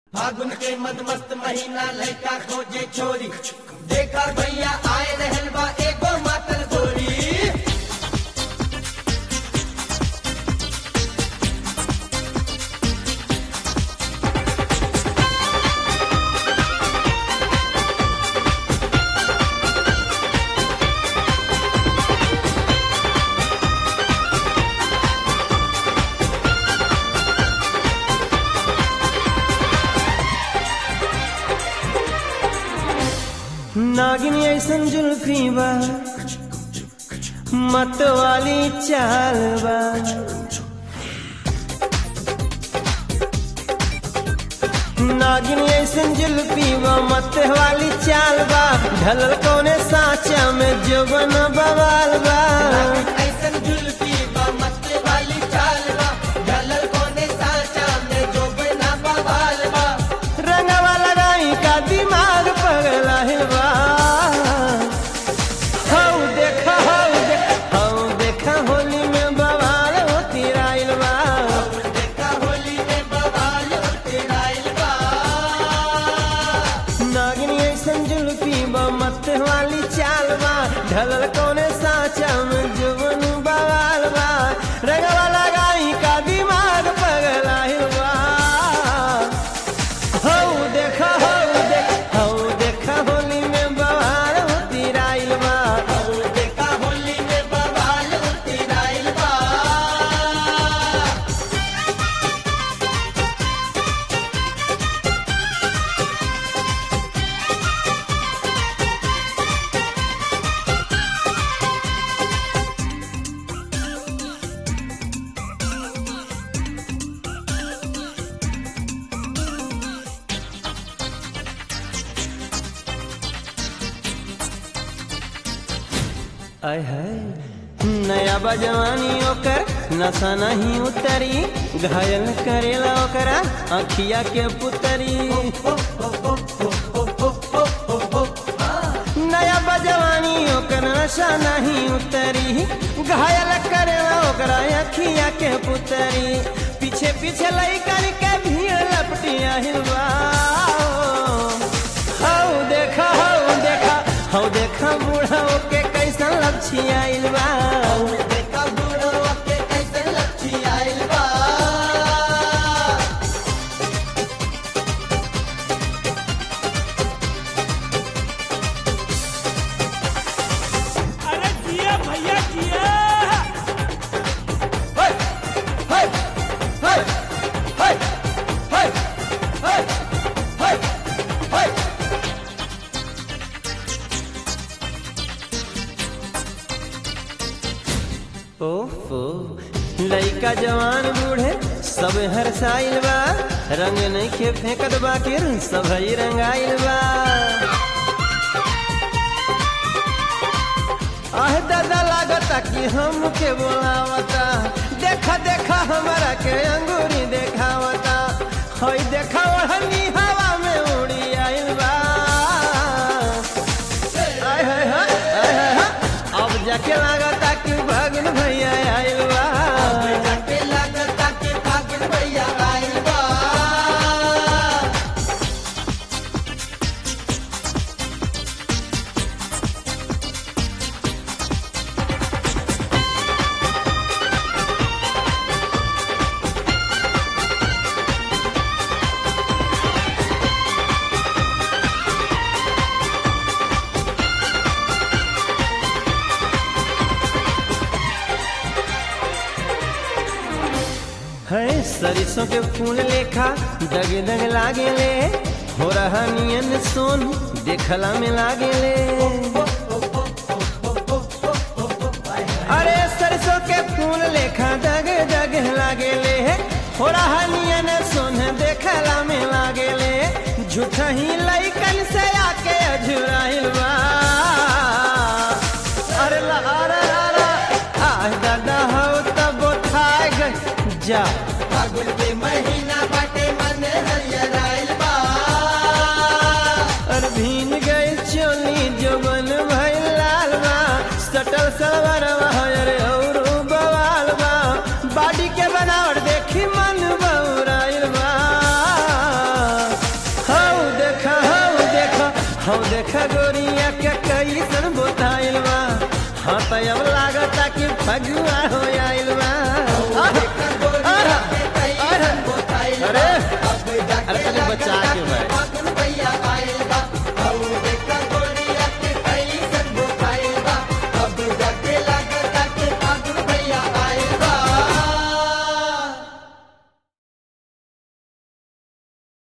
फागुन के मद मस्त महीना लड़का खोजे छोरी देखा भैया आए रहल बा एगो मातल गोरी नागिन ऐसन जुल्फी बा मत वाली चाल बा नागिन ऐसन जुल्फी बा मत वाली चाल बा ढलल कौने साचा में जोबन बवाल बा ऐसन जुल्फी बा मस्त वाली चाल बा ढलल कोने साचा में जो बिना बवाल बा रंगवा लगाई का दिमाग पगला बा हौ देखा हौ देखा हौ देखा होली में बवाल होती राइल बा देखा होली में बवाल तेराइल बा नागिनी ऐसन जुल्फी बा मत वाली चाल बा ढलल कौने साचा में जुबन बवाल बा रंगवा लगाई का दिमाग पगला बा हौ देखा हौ देखा हौ देखा होली में बवाल होती राइल बा देखा होली में बवाल तेराइल बा आय है नया बजवानी ओकर नशा नहीं उतरी घायल करेला ओकरा अखिया के पुतरी नया बजवानी ओकर नशा नहीं उतरी घायल करेला ओकरा अखिया के पुतरी पीछे पीछे लइकन के भीड़ लपटिया हिलवा हौ देखा हौ देखा हौ देखा बूढ़ा के कैसन लपछिया बा देखा बूढ़ो के कैसे लच्छी आइल बा अरे जिया भैया जिया हाय हाय हाय हाय हाय हाय हाय हाय ओफो लइका जवान बूढ़े सब हर साइल बा रंग नहीं के फेंकत बाकिर सब ही रंगाइल बा आह दादा लागता कि हम के बोलावता देखा देखा हमारा के अंगूरी देखावता हई देखा ओढ़नी हवा में उड़ी आइल बा आय हाय हाय आय हाय हाय अब जाके लागता कि भगन भैया आइल बा जाके लागता के फागुन भैया आइल बा है सरिसों के फूल लेखा दग दग लागे ले हो रहा नियन सोन देखला में लागे ले अरे सरसों के फूल लेखा दग दग लागे ले हो रहा नियन सोन देखला में लागे ले झूठा ही लइकन से आके अझुराइल बा अरे ला अरे अरे आ दादा हो तब उठाए गए जा फागुन के महीना बाटे मन हरियर आइल बा और भीन गए चोली जो बन भइल लाल बा सटल सलवार अरे और बवाल बा बाडी के बनावट देखी मन बौराइल बा हौ देख गोरिया के कैसन बोताइल बा हाँ तो अब लागता कि फगुआ हो आइल